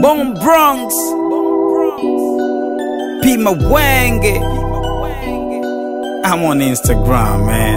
Bone Bronx, Pima Wenge. I'm on Instagram, man.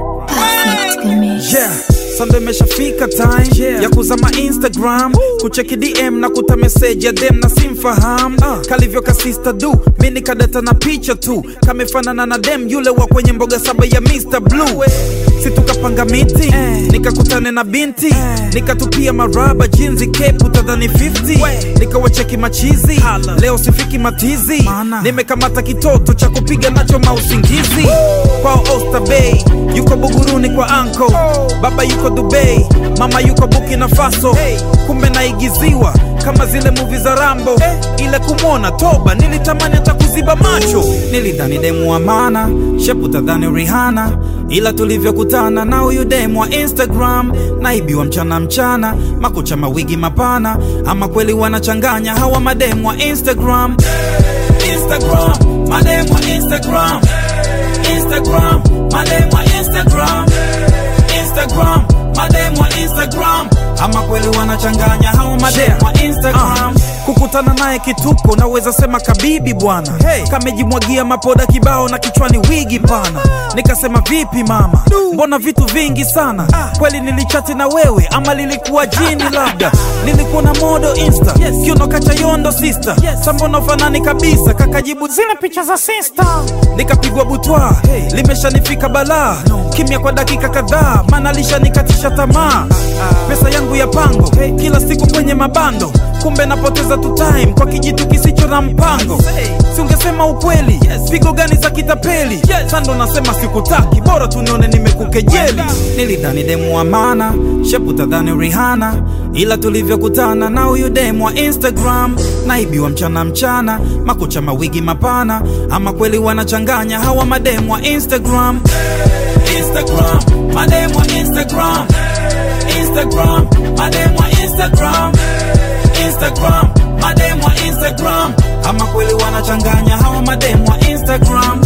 Perfect Gamish. Yeah. Sasa imeshafika time yeah. ya kuzama Instagram kucheki DM na kuta message ya dem na simfaham uh. kalivyo kasista du mi nikadata na picha tu kamefanana na dem yule wa kwenye mboga saba ya Mr. Blue si tukapanga miti nikakutane na binti nikatupia maraba jinzi kepu tadhani 50 nikawacheki machizi leo sifiki matizi nimekamata kitoto cha kupiga nacho mausingizi kwao Oyster Bay yuko Buguruni kwa anko baba yuko Dubai mama yuko Burkina Faso kumbe naigiziwa kama zile muvi za Rambo ile kumwona toba nilitamani hata kuziba macho nilidhani demu wa maana shepu tadhani Rihanna ila tulivyokutana na huyu demu wa Instagram naibiwa mchana mchana makucha mawigi mapana ama kweli wanachanganya hawa mademu wa Instagram Instagram mademu wa Instagram Instagram mademu wa Instagram Instagram mademu wa Instagram ama kweli wanachanganya hao mademu wa Instagram kukutana naye kituko naweza sema kabibi bwana hey. kamejimwagia mapoda kibao na kichwani wigi pana nikasema vipi mama mbona vitu vingi sana kweli nilichati na wewe ama lilikuwa jini labda nilikuwa na modo insta kiuno kachayondo sister sambona ufanani kabisa kakajibu zile picha za sister nikapigwa butwa limeshanifika balaa kimya kwa dakika kadhaa maana lishanikatisha tamaa pesa yangu ya pango kila siku kwenye mabando kumbe napoteza tu time kwa kijitu kisicho na mpango si ungesema ukweli pigo gani za kitapeli sando nasema sikutaki bora tunione nimekukejeli nilidhani demu wa maana shepu tadhani Rihanna ila tulivyokutana na huyu demu wa Instagram naibiwa mchana mchana makucha mawigi mapana ama kweli wanachanganya hawa mademu wa Instagram Instagram mademu wa Instagram Instagram mademu wa Instagram Instagram mademu wa Instagram ama kweli wanachanganya hawa mademu wa Instagram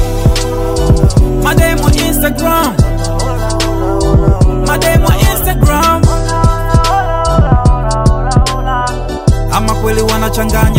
mademu wa Instagram mademu wa Instagram ama kweli wanachanganya